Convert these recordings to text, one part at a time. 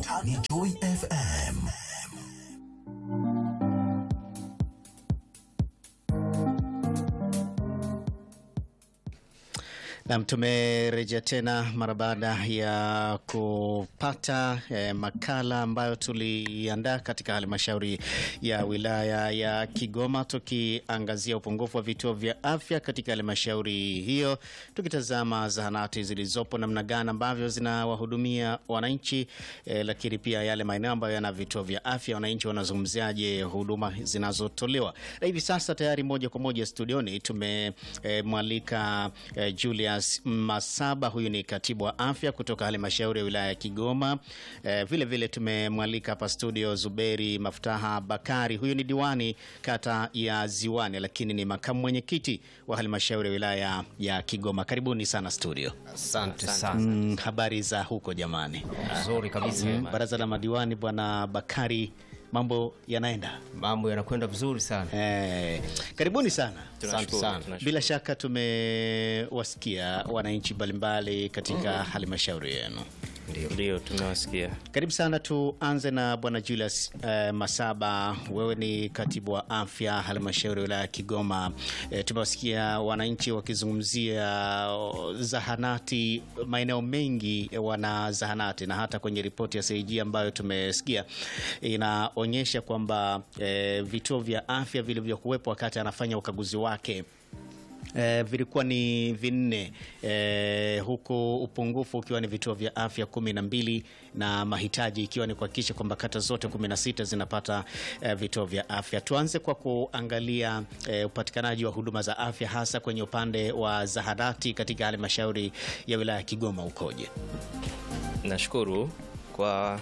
ni Joy FM. Nam, tumerejea tena mara baada ya kupata eh, makala ambayo tuliandaa katika halmashauri ya wilaya ya Kigoma, tukiangazia upungufu wa vituo vya afya katika halmashauri hiyo, tukitazama zahanati zilizopo namna gani ambavyo zinawahudumia wananchi eh, lakini pia yale maeneo ambayo yana vituo vya afya, wananchi wanazungumziaje huduma zinazotolewa. Na hivi sasa tayari moja kwa moja studioni tumemwalika eh, Julius Masaba, huyu ni katibu wa afya kutoka halmashauri ya wilaya ya Kigoma. Eh, vile vile tumemwalika hapa studio Zuberi Maftaha Bakari, huyu ni diwani kata ya Ziwani, lakini ni makamu mwenyekiti wa halmashauri ya wilaya ya Kigoma. Karibuni sana studio. Asante sana. Mm, habari za huko jamani? Nzuri kabisa. Baraza la madiwani, bwana Bakari, mambo yanaenda? Mambo yanakwenda vizuri sana. Eh, karibuni sana. Asante sana. Bila shaka tumewasikia wananchi mbalimbali katika halmashauri yenu. Ndio, tumewasikia. Karibu sana. Tuanze na bwana Julius eh, Masaba, wewe ni katibu wa afya halmashauri ya wilaya ya Kigoma. Eh, tumewasikia wananchi wakizungumzia oh, zahanati. Maeneo mengi eh, wana zahanati na hata kwenye ripoti ya CAG ambayo tumesikia inaonyesha kwamba eh, vituo vya afya vilivyokuwepo wakati anafanya ukaguzi wake Eh, vilikuwa ni vinne eh, huku upungufu ukiwa ni vituo vya afya kumi na mbili na mahitaji ikiwa ni kuhakikisha kwamba kata zote kumi na sita zinapata eh, vituo vya afya. Tuanze kwa kuangalia eh, upatikanaji wa huduma za afya hasa kwenye upande wa zahanati katika halmashauri ya wilaya ya Kigoma ukoje? Nashukuru kwa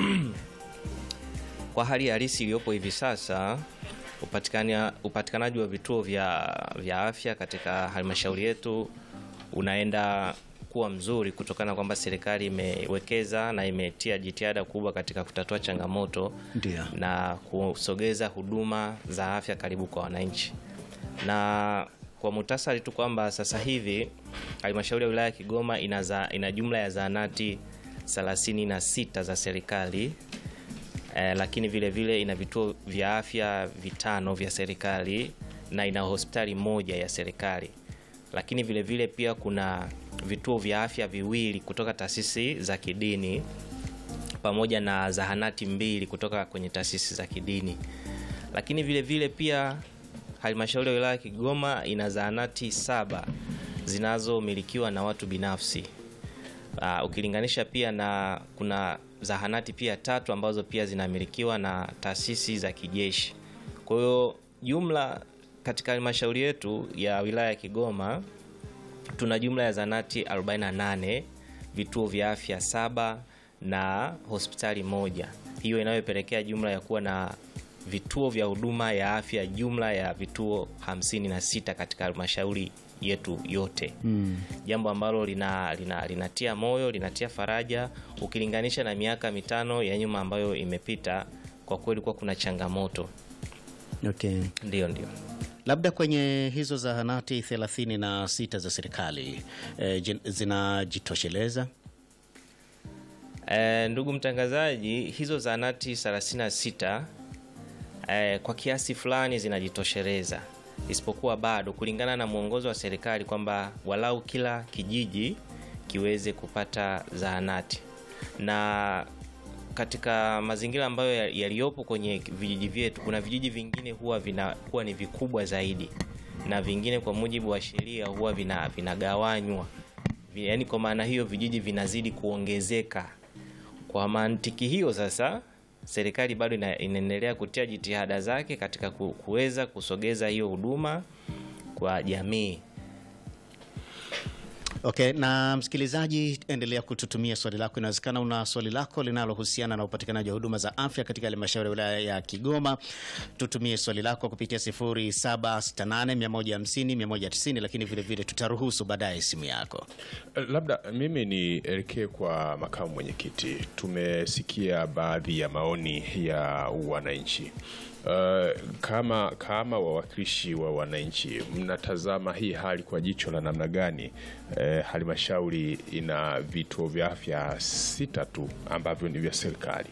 kwa hali halisi iliyopo hivi sasa upatikania- upatikanaji wa vituo vya, vya afya katika halmashauri yetu unaenda kuwa mzuri kutokana kwamba serikali imewekeza na imetia jitihada kubwa katika kutatua changamoto Ndio. na kusogeza huduma za afya karibu kwa wananchi. Na kwa muhtasari tu kwamba sasa hivi halmashauri ya wilaya ya Kigoma ina, za, ina jumla ya zahanati 36 za serikali eh, lakini vile vile ina vituo vya afya vitano vya serikali na ina hospitali moja ya serikali, lakini vile vile pia kuna vituo vya afya viwili kutoka taasisi za kidini pamoja na zahanati mbili kutoka kwenye taasisi za kidini, lakini vile vile pia halmashauri ya wilaya ya Kigoma ina zahanati saba zinazomilikiwa na watu binafsi. Uh, ukilinganisha pia na kuna zahanati pia tatu ambazo pia zinamilikiwa na taasisi za kijeshi. Kwa hiyo jumla katika halmashauri yetu ya wilaya ya Kigoma tuna jumla ya zahanati 48, vituo vya afya saba na hospitali moja, hiyo inayopelekea jumla ya kuwa na vituo vya huduma ya afya jumla ya vituo 56 katika halmashauri yetu yote mm. Jambo ambalo lina, lina, linatia moyo linatia faraja ukilinganisha na miaka mitano ya nyuma ambayo imepita. Kwa kweli kuwa kuna changamoto, Okay. ndio ndio. Labda kwenye hizo zahanati 36 za serikali eh, jin- zinajitosheleza? E, ndugu mtangazaji, hizo zahanati 36 e, kwa kiasi fulani zinajitosheleza, isipokuwa bado kulingana na mwongozo wa serikali kwamba walau kila kijiji kiweze kupata zahanati, na katika mazingira ambayo ya- yaliyopo kwenye vijiji vyetu, kuna vijiji vingine huwa vinakuwa ni vikubwa zaidi na vingine kwa mujibu wa sheria huwa vina- vinagawanywa Vi- yaani kwa maana hiyo vijiji vinazidi kuongezeka. Kwa mantiki hiyo sasa, serikali bado ina- inaendelea kutia jitihada zake katika ku- kuweza kusogeza hiyo huduma kwa jamii. Okay, na msikilizaji, endelea kututumia swali lako. Inawezekana una swali lako linalohusiana na upatikanaji wa huduma za afya katika halmashauri ya wilaya ya Kigoma. Tutumie swali lako kupitia 0768150190, lakini vile vile tutaruhusu baadaye simu yako. Labda mimi nielekee kwa makamu mwenyekiti. Tumesikia baadhi ya maoni ya wananchi Uh, kama kama wawakilishi wa wananchi mnatazama hii hali kwa jicho la namna gani? Eh, halmashauri ina vituo vya afya sita tu ambavyo ni vya serikali.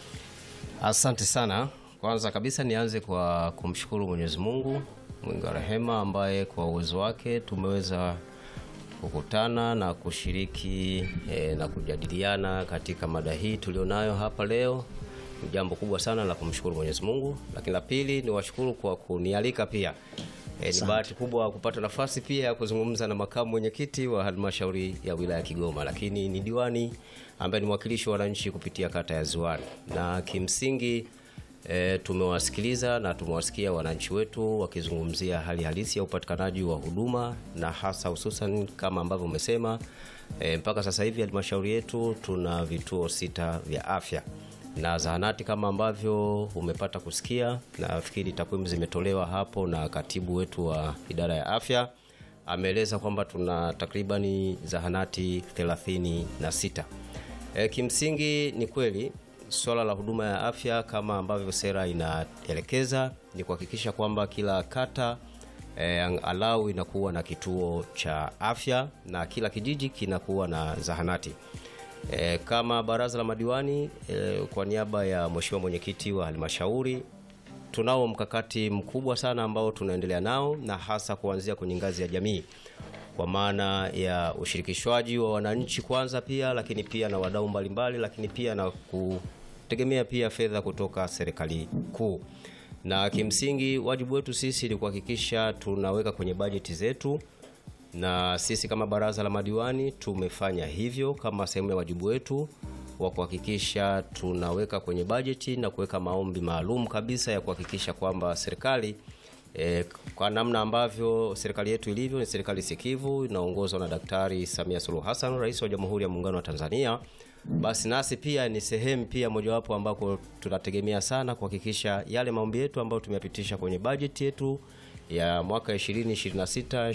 Asante sana. Kwanza kabisa nianze kwa kumshukuru Mwenyezi Mungu mwingi wa rehema, ambaye kwa uwezo wake tumeweza kukutana na kushiriki eh, na kujadiliana katika mada hii tulionayo hapa leo. Ni jambo kubwa sana la kumshukuru Mwenyezi Mungu, lakini la pili ni washukuru kwa kunialika pia. E, ni bahati kubwa kupata nafasi pia ya kuzungumza na makamu mwenyekiti wa halmashauri ya wilaya ya Kigoma, lakini ni diwani ambaye ni mwakilishi wa wananchi kupitia kata ya Ziwani, na kimsingi e, tumewasikiliza na tumewasikia wananchi wetu wakizungumzia hali halisi ya upatikanaji wa huduma na hasa hususan kama ambavyo umesema e, mpaka sasa hivi halmashauri yetu tuna vituo sita vya afya na zahanati kama ambavyo umepata kusikia. Nafikiri takwimu zimetolewa hapo na katibu wetu wa idara ya afya ameeleza kwamba tuna takribani zahanati 36. E, kimsingi ni kweli swala la huduma ya afya kama ambavyo sera inaelekeza ni kuhakikisha kwamba kila kata e, alau inakuwa na kituo cha afya na kila kijiji kinakuwa na zahanati. E, kama baraza la madiwani e, kwa niaba ya mheshimiwa mwenyekiti wa halmashauri tunao mkakati mkubwa sana ambao tunaendelea nao na hasa kuanzia kwenye ngazi ya jamii kwa maana ya ushirikishwaji wa wananchi kwanza, pia lakini pia na wadau mbalimbali, lakini pia na kutegemea pia fedha kutoka serikali kuu. Na kimsingi wajibu wetu sisi ni kuhakikisha tunaweka kwenye bajeti zetu na sisi kama baraza la madiwani tumefanya hivyo kama sehemu ya wajibu wetu wa kuhakikisha tunaweka kwenye bajeti na kuweka maombi maalum kabisa ya kuhakikisha kwamba serikali e, kwa namna ambavyo serikali yetu ilivyo ni serikali sikivu inaongozwa na Daktari Samia Suluhu Hassan, rais wa Jamhuri ya Muungano wa Tanzania, basi nasi pia ni sehemu pia mojawapo ambako tunategemea sana kuhakikisha yale maombi yetu ambayo tumeyapitisha kwenye bajeti yetu ya mwaka 2026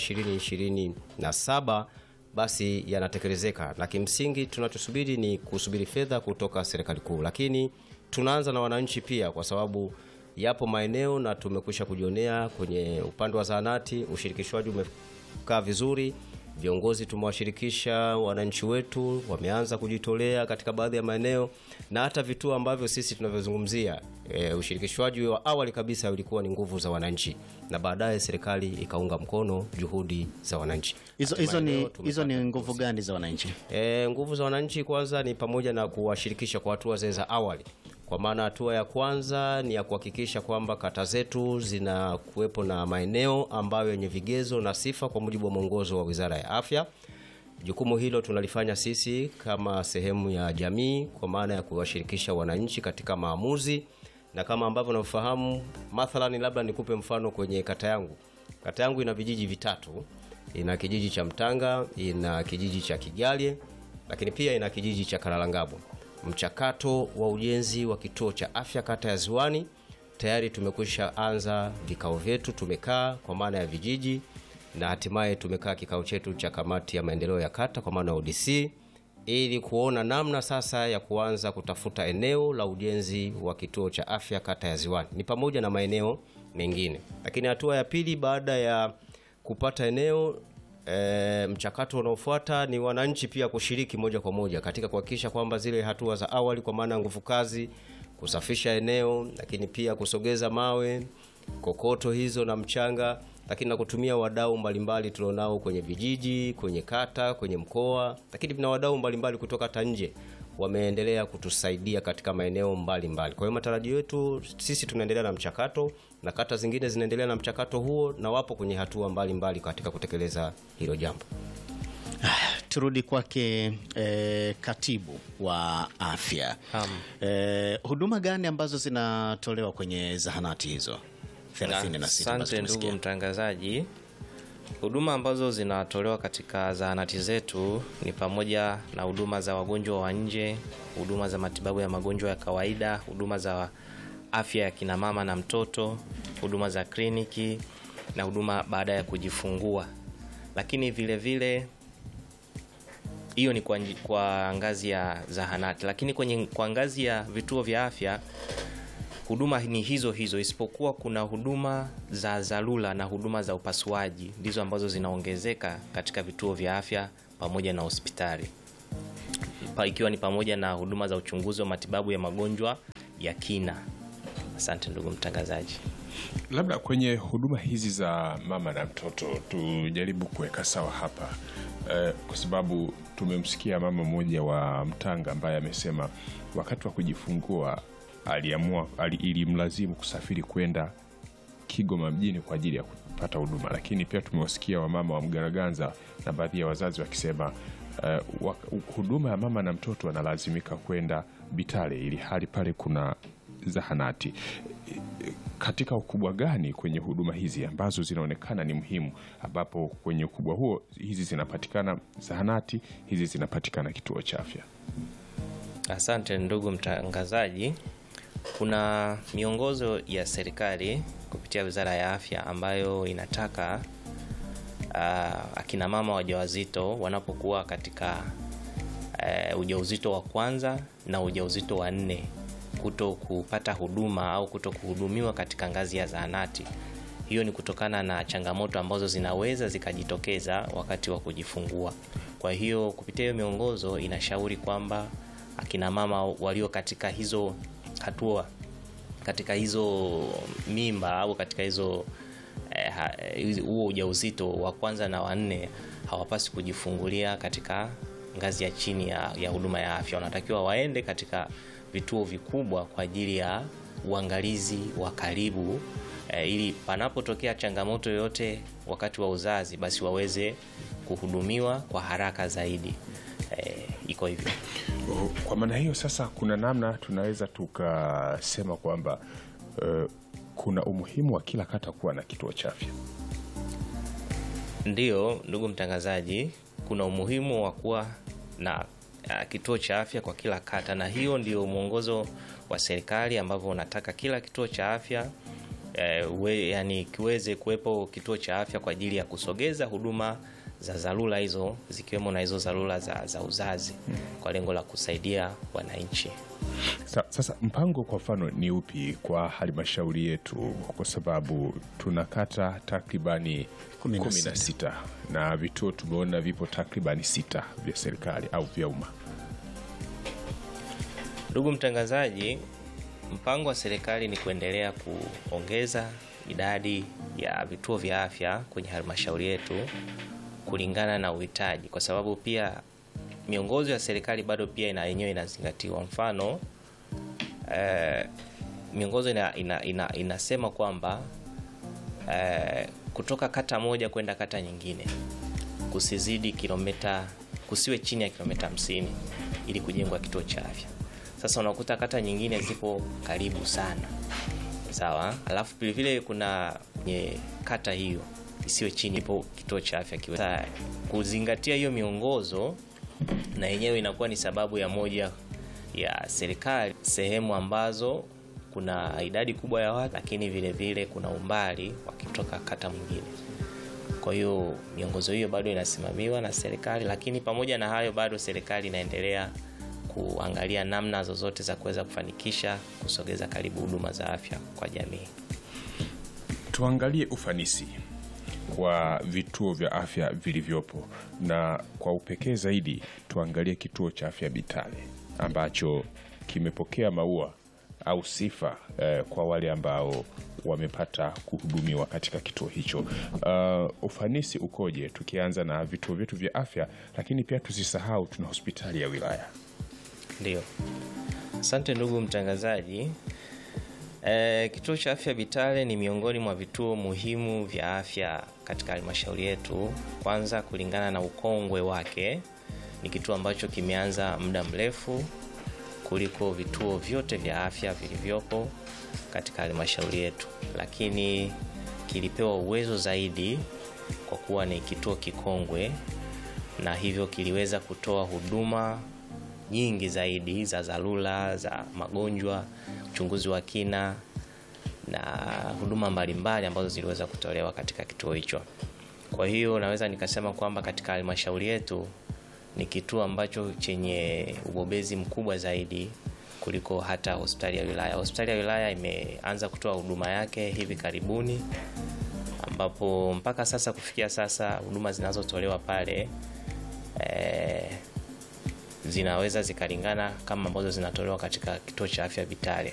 2027 basi yanatekelezeka, na kimsingi tunachosubiri ni kusubiri fedha kutoka serikali kuu, lakini tunaanza na wananchi pia, kwa sababu yapo maeneo na tumekwisha kujionea kwenye upande wa zahanati, ushirikishwaji umekaa vizuri. Viongozi tumewashirikisha wananchi wetu, wameanza kujitolea katika baadhi ya maeneo na hata vituo ambavyo sisi tunavyozungumzia. E, ushirikishwaji wa awali kabisa ulikuwa ni nguvu za wananchi, na baadaye serikali ikaunga mkono juhudi za wananchi. Hizo hizo Hatimaye ni leo tumepata hizo ni fursa. nguvu gani za wananchi? E, nguvu za wananchi kwanza ni pamoja na kuwashirikisha kwa hatua zile za awali, kwa maana hatua ya kwanza ni ya kuhakikisha kwamba kata zetu zina kuwepo na maeneo ambayo yenye vigezo na sifa kwa mujibu wa mwongozo wa Wizara ya Afya. Jukumu hilo tunalifanya sisi kama sehemu ya jamii, kwa maana ya kuwashirikisha wananchi katika maamuzi, na kama ambavyo nafahamu, mathalani, labda nikupe mfano kwenye kata yangu. Kata yangu ina vijiji vitatu, ina kijiji cha Mtanga, ina kijiji cha Kigalye, lakini pia ina kijiji cha Karalangabo. Mchakato wa ujenzi wa kituo cha afya kata ya Ziwani tayari tumekwisha anza vikao vyetu, tumekaa kwa maana ya vijiji na hatimaye tumekaa kikao chetu cha kamati ya maendeleo ya kata kwa maana ya ODC ili kuona namna sasa ya kuanza kutafuta eneo la ujenzi wa kituo cha afya kata ya Ziwani, ni pamoja na maeneo mengine. Lakini hatua ya pili baada ya kupata eneo e, mchakato unaofuata ni wananchi pia kushiriki moja kwa moja katika kuhakikisha kwamba zile hatua za awali kwa maana ya nguvu kazi, kusafisha eneo, lakini pia kusogeza mawe, kokoto hizo na mchanga, lakini na kutumia wadau mbalimbali tulionao kwenye vijiji, kwenye kata, kwenye mkoa, lakini na wadau mbalimbali kutoka hata nje wameendelea kutusaidia katika maeneo mbalimbali. Kwa hiyo matarajio yetu sisi tunaendelea na mchakato na kata zingine zinaendelea na mchakato huo na wapo kwenye hatua mbalimbali mbali katika kutekeleza hilo jambo. Turudi kwake eh, katibu wa afya. Naam. Eh, huduma gani ambazo zinatolewa kwenye zahanati hizo 36 ambazo Asante ndugu tumesikia? mtangazaji. Huduma ambazo zinatolewa katika zahanati zetu ni pamoja na huduma za wagonjwa wa nje, huduma za matibabu ya magonjwa ya kawaida, huduma za afya ya kina mama na mtoto, huduma za kliniki na huduma baada ya kujifungua. Lakini vile vile hiyo ni kwa, nji- kwa ngazi ya zahanati, lakini kwenye kwa ngazi ya vituo vya afya huduma ni hizo hizo, isipokuwa kuna huduma za dharura na huduma za upasuaji ndizo ambazo zinaongezeka katika vituo vya afya pamoja na hospitali pa, ikiwa ni pamoja na huduma za uchunguzi wa matibabu ya magonjwa ya kina. Asante ndugu mtangazaji. Labda kwenye huduma hizi za mama na mtoto tujaribu kuweka sawa hapa eh, kwa sababu tumemsikia mama mmoja wa Mtanga ambaye amesema wakati wa kujifungua aliamua ali, ilimlazimu kusafiri kwenda Kigoma mjini kwa ajili ya kupata huduma, lakini pia tumewasikia wamama wa Mgaraganza na baadhi ya wazazi wakisema uh, huduma ya mama na mtoto analazimika kwenda Bitale ili hali pale kuna zahanati. Katika ukubwa gani kwenye huduma hizi ambazo zinaonekana ni muhimu, ambapo kwenye ukubwa huo hizi zinapatikana zahanati, hizi zinapatikana kituo cha afya? Asante ndugu mtangazaji. Kuna miongozo ya serikali kupitia Wizara ya Afya ambayo inataka uh, akina mama wajawazito wanapokuwa katika uh, ujauzito wa kwanza na ujauzito wa nne kuto kupata huduma au kuto kuhudumiwa katika ngazi ya zahanati. Hiyo ni kutokana na changamoto ambazo zinaweza zikajitokeza wakati wa kujifungua. Kwa hiyo kupitia hiyo miongozo inashauri kwamba akina mama walio katika hizo hatua katika hizo mimba au katika hizo huo eh, ujauzito wa kwanza na wanne hawapasi kujifungulia katika ngazi ya chini ya, ya huduma ya afya. Wanatakiwa waende katika vituo vikubwa kwa ajili ya uangalizi wa karibu eh, ili panapotokea changamoto yoyote wakati wa uzazi basi waweze kuhudumiwa kwa haraka zaidi. Eh, iko hivyo. Kwa maana hiyo sasa, kuna namna tunaweza tukasema kwamba uh, kuna umuhimu wa kila kata kuwa na kituo cha afya. Ndiyo, ndugu mtangazaji, kuna umuhimu wa kuwa na uh, kituo cha afya kwa kila kata, na hiyo ndio mwongozo wa serikali ambavyo unataka kila kituo cha afya uh, we, yani kiweze kuwepo kituo cha afya kwa ajili ya kusogeza huduma za dharura hizo zikiwemo na hizo dharura za, za uzazi kwa lengo la kusaidia wananchi. Sa, sasa mpango kwa mfano ni upi kwa halmashauri yetu, kwa sababu tuna kata takribani Kumi na kumi na sita na vituo tumeona vipo takribani sita vya serikali au vya umma. Ndugu mtangazaji, mpango wa serikali ni kuendelea kuongeza idadi ya vituo vya afya kwenye halmashauri yetu kulingana na uhitaji, kwa sababu pia miongozo ya serikali bado pia ina yenyewe inazingatiwa. Mfano eh, miongozo ina, ina, ina, inasema kwamba eh, kutoka kata moja kwenda kata nyingine kusizidi kilomita, kusiwe chini ya kilomita 50 ili kujengwa kituo cha afya. Sasa unakuta kata nyingine zipo karibu sana, sawa. Alafu vilevile kuna kwenye kata hiyo isiwe chini ipo kituo cha afya kiwe. Sasa kuzingatia hiyo miongozo na yenyewe inakuwa ni sababu ya moja ya serikali sehemu ambazo kuna idadi kubwa ya watu, lakini vile vile kuna umbali wakitoka kata mwingine. Kwa hiyo miongozo hiyo bado inasimamiwa na serikali, lakini pamoja na hayo bado serikali inaendelea kuangalia namna zozote za kuweza kufanikisha kusogeza karibu huduma za afya kwa jamii. Tuangalie ufanisi wa vituo vya afya vilivyopo na kwa upekee zaidi tuangalie kituo cha afya Bitale ambacho kimepokea maua au sifa eh, kwa wale ambao wamepata kuhudumiwa katika kituo hicho. Uh, ufanisi ukoje? Tukianza na vituo vyetu vya afya, lakini pia tusisahau tuna hospitali ya wilaya. Ndio, asante ndugu mtangazaji. E, kituo cha afya Bitale ni miongoni mwa vituo muhimu vya afya katika halmashauri yetu. Kwanza, kulingana na ukongwe wake, ni kituo ambacho kimeanza muda mrefu kuliko vituo vyote vya afya vilivyopo katika halmashauri yetu, lakini kilipewa uwezo zaidi kwa kuwa ni kituo kikongwe, na hivyo kiliweza kutoa huduma nyingi zaidi za dharura za magonjwa, uchunguzi wa kina na huduma mbalimbali ambazo ziliweza kutolewa katika kituo hicho. Kwa hiyo naweza nikasema kwamba katika halmashauri yetu ni kituo ambacho chenye ubobezi mkubwa zaidi kuliko hata hospitali ya wilaya. Hospitali ya wilaya imeanza kutoa huduma yake hivi karibuni, ambapo mpaka sasa kufikia sasa huduma zinazotolewa pale eh, zinaweza zikalingana kama ambazo zinatolewa katika kituo cha afya Vitale.